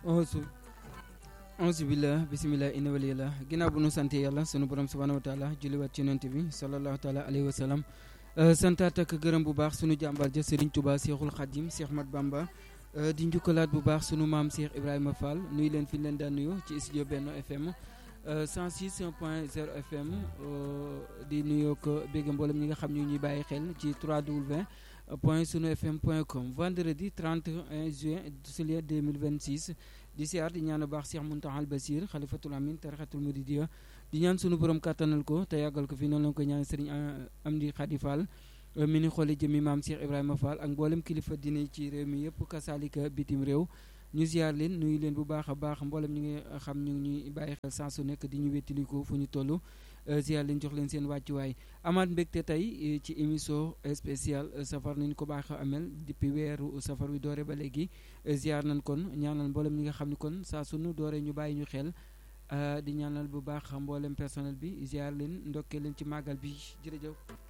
auzu auzu billah bisimilah inna waliyallah ginnaaw bu nu sante yàlla sunu borom subhanahu wa taala julliwaat ci yonent bi sallallahu taala alayhi wa sallam santaat ak gërëm bu baax sunu jàmbaar ja Serigne Touba Cheikhul Khadim Cheikh Mat Bamba di njukkalaat bu baax sunu maam Cheikh Ibrahima Fall nuyu leen fi ñu leen daan nuyu ci studio Benno FM 106 point 0 FM di nuyoo ko bégg mboolem ñi nga xam ñu ñuy bàyyi xel ci 3W point sunu fm point com vendredi 31 juin juillet 2026 di siyaar di ñaan baax Cheikh Mountakha Bassir xalifatul amin tarixatul muridiya di ñaan sunu borom kàttanal ko te yàggal ko fi noonu la ko ñaan Serigne Amdi Khady Fall mi ni xooli jëmi maam Cheikh Ibrahima Fall ak mboolem kilifa dine ci réew mi yëpp kasaalika bitim réew ñu ziar leen nuyu leen bu baax a baax mboolem ñi nga xam ñu ngi ñuy bàyyi xel saa su nekk di ñu wettiliku fu ñu toll ziar leen jox leen seen wàccuwaay amaat mbégte tey ci émission spéciale safar nañ ko baax a amel depuis weeru safar wi doore ba léegi ziar nañ kon ñaanal mboolem ñi nga xam ni kon saa sunu doore ñu bàyyi ñu xel di ñaanal bu baax mboolem personnel bi ziar leen ndokkee leen ci màggal bi jërëjëf